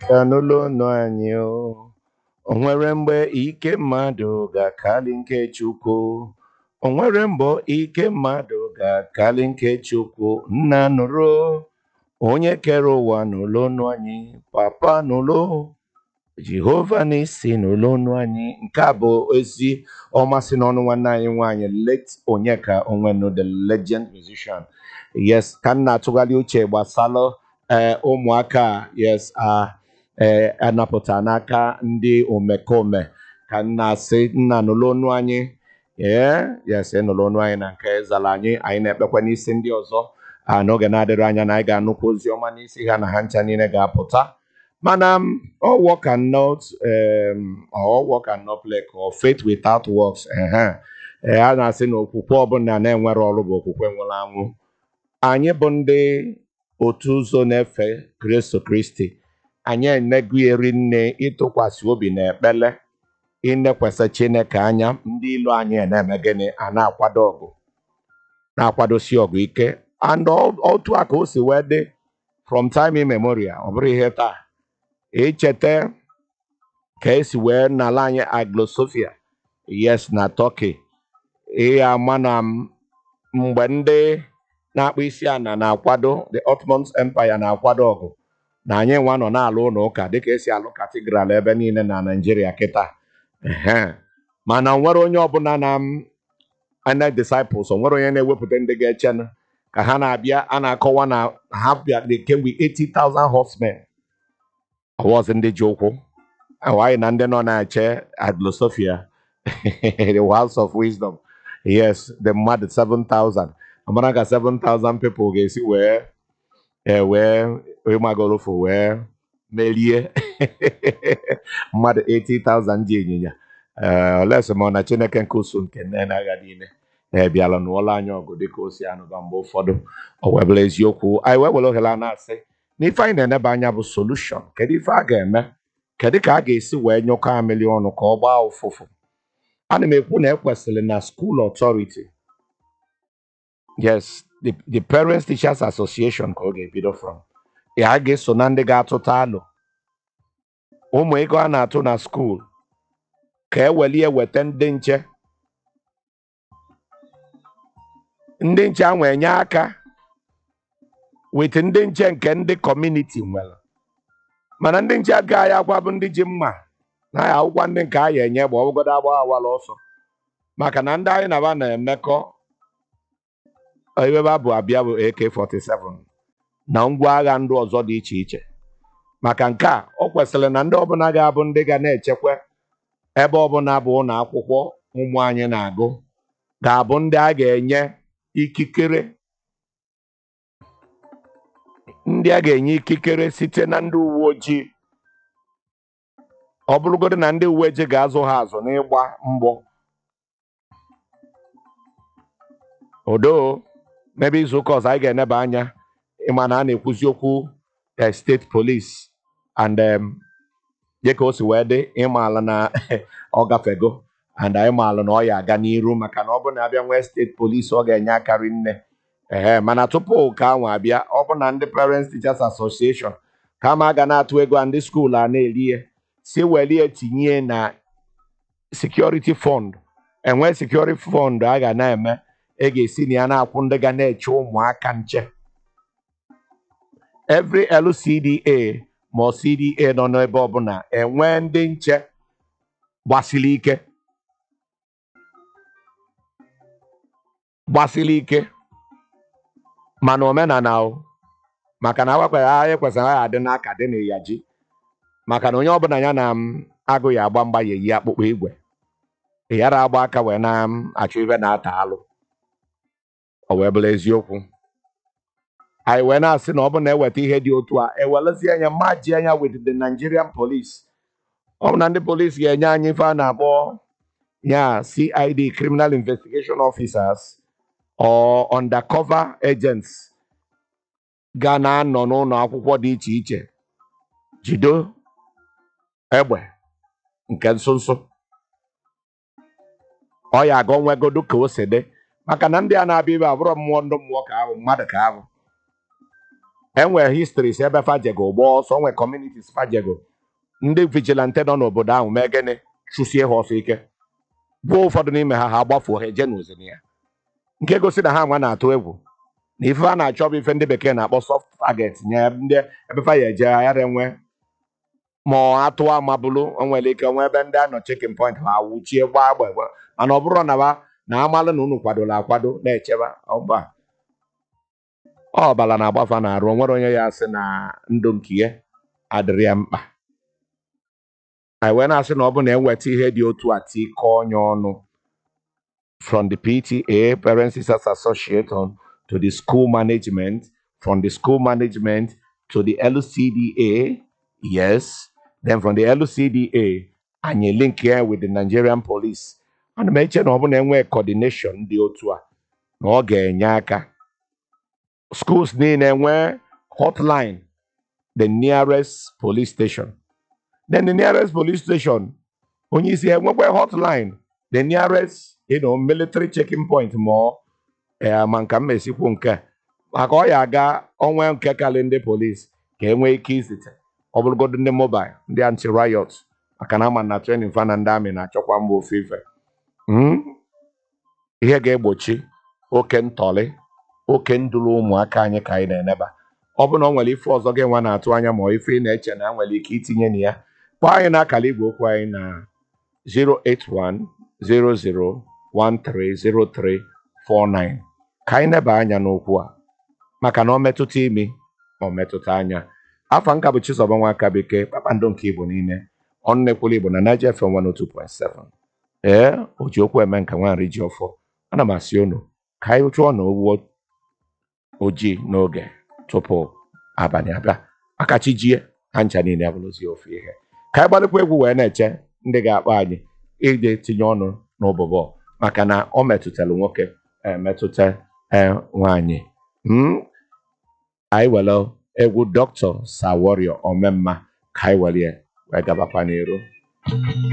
ka n'ụlọ ọnụ anyị o o nwere mgbe ike mmadụ ga-akali nke Chukwu o nwere mgbe ike mmadụ ga-akali nke Chukwu nna nụrụ onye kere ụwa n'ụlọ ọnụ anyị papa n'ụlọ Jehova n'isi n'ụlọ ọnụ anyị nke a bụ ezi ọmasị n'ọnụ nwanne anyị nwaanyị late Onyeka Onwenu the legend musician yes ka m na-atụgharị uche gbasara ee ụmụaka a, yes a ee anapụta n'aka ndị omekome ka m na-asị nna n'ụlọ ọnụ anyị ee yes ịnụrụ ọnụ anyị na nke zara anyị anyị na-ekpekwa n'isi ndị ọzọ a n'oge na-adịrị anya na anyị ga-anụkwa ozi ọma n'isi ha na ha ncha niile ga-apụta mana um, all work and not um, all work and not play or faith without works ehe ee a na-asị na okwukwe ọbụla na-enwere ọrụ bụ okwukwe nwụrụ anwụ anyị bụ ndị otu ụzọ na-efe Kristo Kristi anyị enegugheri nne ịtụkwasị obi na ekpele ịnekwasị Chineke anya ndị ilu anyị na-eme gịnị a na-akwado ọgụ na-akwadosi ọgụ ike and all- otu a ka o si wee dị from time immemorial ọ bụrụ ihe taa echeta ka esi wee n'ala anyị aglosofia yes na Turkey ihe ama na m- mgbe ndị na-akpụ isi ana na-akwado the Ottoman Empire na-akwado ọgụ na anyị nwa nọ na-alụ ụlọ ụka dịka esi alụ katidral ebe niile na Naịjirịa kịta Ehe. mana o nwere onye ọbụla na m ana disciples o nwere onye na-ewepụta ndị ga-echenụ ka ha na-abịa a na-akọwa na ha bịa they came with 80,000 horsemen ọwọzi ndị ji ụkwụ ahụ anyị na ndị nọ na-eche aglosofia the house of wisdom yes the mmadụ 7,000 amara ka 7,000 people ga-esi wee e wee wee magorofu wee merie mmadụ 80,000 ji ịnyịnya ee olesi ma ọ na chineke nke usu nke nne na agha niile ee bịala nụọla anyị ọgụ dịka o si anụba mgbe ụfọdụ o wee bụrụ eziokwu anyị wee were ohere a na-asị na ife anyị na-eneba anya bụ solushon kedu ife a ga-eme kedu ka a ga-esi wee nyụkọ amịlị ọnụ ka ọ gbaa ụfụfụ ana m ekwu na ekwesịrị na school authority yes the, the parents teachers association ka ọ ga-ebido from ya a ga-eso na ndị ga-atụta alụ ụmụ ego a na-atụ na skuul ka e welie weta ndị nche ndị nche ahụ enye aka wit ndị nche nke ndị kọmuniti nwere mana ndị nche agaghị agwa bụ ndị ji mma na ya akwụkwọ ndị nke a ya enye gba ọgụgodo agba awara ọsọ maka na ndị anyị na-aba na-emekọ ebe bụ abịa bụ AK47 na ngwa agha ndị ọzọ dị iche iche maka nke a ọ kwesịrị na ndị ọbụla ga-abụ ndị ga na-echekwa ebe ọbụla bụ ụlọ akwụkwọ ụmụ anyị na-agụ ga-abụ ndị a ga-enye ikikere ndị a ga-enye ikikere site na ndị uwe ojii ọ bụrụgodị na ndị uwe ojii ga-azụ ha azụ n'ịgba mgbọ odo mebe izu ụka ọzọ anyị ga-eneba anya ịma na a na-ekwuzi okwu eh, steeti police and um, dịka o si wee dị ịmaala na ọ gafego and anyị maala na ọ ya aga n'iru maka na ọ bụ na abịa nwee steeti polisi ọ ga-enye akarị nne ehe mana tupu ka anwa abịa ọ bụ na ndị parents teachers association ka ma ga na-atụ ego a ndị skuul a na-eri ya si welie tinye na security fund enwe security fund a ga na-eme e ga-esi na ya na-akwụ ndị ga na-eche ụmụaka nche every LCDA ma ọ CDA nọ n'ebe ọbụla enwe ndị nche gbasiri ike gbasiri ike mana omenala o maka na agwakwara anyị kwesịrị anyị adị n'aka dị na ya ji maka na onye ọbụla ya na m agụ ya agba mgba ya eyi akpụkpọ igwe yara agba aka wee na m achọ ibe na-ata alụ o wee bụrụ eziokwu anyị wee na-asị na ọ bụ na eweta ihe dị otu a ewelezie anya maji anya with the Nigerian police ọ bụ na ndị polisi ga-enye anyị ife a na-akpọ ya CID criminal investigation officers or undercover agents ga na-anọ n'ụlọ akwụkwọ dị iche iche jido egbe nke nso nso ọ ya aga onwegodo ka o si dị maka na ndị a na-abịa ibe abụrọ mmụọ ndụ mmụọ ka ahụ mmadụ ka ahụ enwere histories ebe fajego gba ọsọ nwere communities fajego ndị vigilante nọ n'obodo ahụ mee gịnị chụsie ha ọsọ ike gbuo ụfọdụ n'ime ha ha agbafuo ha eje n'ozi ya nke gosi na ha nwa na-atụ egwu na ife a na-achọ bụ ife ndị bekee na-akpọ soft target nye ndị ebe fa ya eje aghara enwe ma ọ atụ amabụlụ o nwere ike nwee ebe ndị anọ checking point ha wuchie gbaa agba egbe mana ọ bụrụ na ba na amalụ na unu kwadola akwado na-echeba ọba ọbala na-agbafa na arụ onwere onye ya asị na ndụ nke ya adịrị ya mkpa anyị wee na-asị na ọ bụ na eweta ihe dị otu a tikọọ onye ọnụ from the PTA, Parents Teachers Association, to the school management, from the school management to the LCDA, yes, then from the LCDA, anyị link here with the Nigerian police. Ana m eche na ọ bụ na enwee coordination dị otu a na ọ ga-enye aka. Schools niile enwee hotline, the nearest police station. Then the nearest police station, onye isi enwekwa hotline, the nearest you know, military checking point ma ọ eh, ma nka m esikwu nke a. maka ọ ya aga onwe nke karị ndị polisi ka e nwee ike izite ọ bụrụgodo ndị mobile ndị anti riot maka na ama na training fa na ndị amị na-achọkwa mba ofe ife Mm? ihe ga-egbochi oke ntọlị oke nduru ụmụaka anyị ka anyị na-eneba ọ bụ na ọ nwere ife ọzọ gị nwa na-atụ anya ma ọ ife ị na-eche na nwere ike itinye na ya kpọọ anyị n'akara igwe okwu anyị na 08100130349 ka anyị neba anya n'okwu a maka na ọ metụta imi ma ọ metụta anya afọ nka bụ Chizoba Nwaka Bekee kpakpando nke Igbo niile ọnụ na-ekwulu Igbo na Niger FM 102.7 ee o ji okwu eme nka nwa nri ji ọfọ ana m asị unu ka anyị chụọ na owuo ojii n'oge tupu abalị abịa maka chi jie ha ncha niile abụrụzi ofu ihe ka anyị gbalịkwa egwu wee na-eche ndị ga-akpọ anyị ije tinye ọnụ n'ụbụbọ maka na ọ metụtara nwoke emetụta ee nwaanyị Mm? anyị were egwu dọkịta Saworio omemma ka anyị were ya wee gabakwa n'iru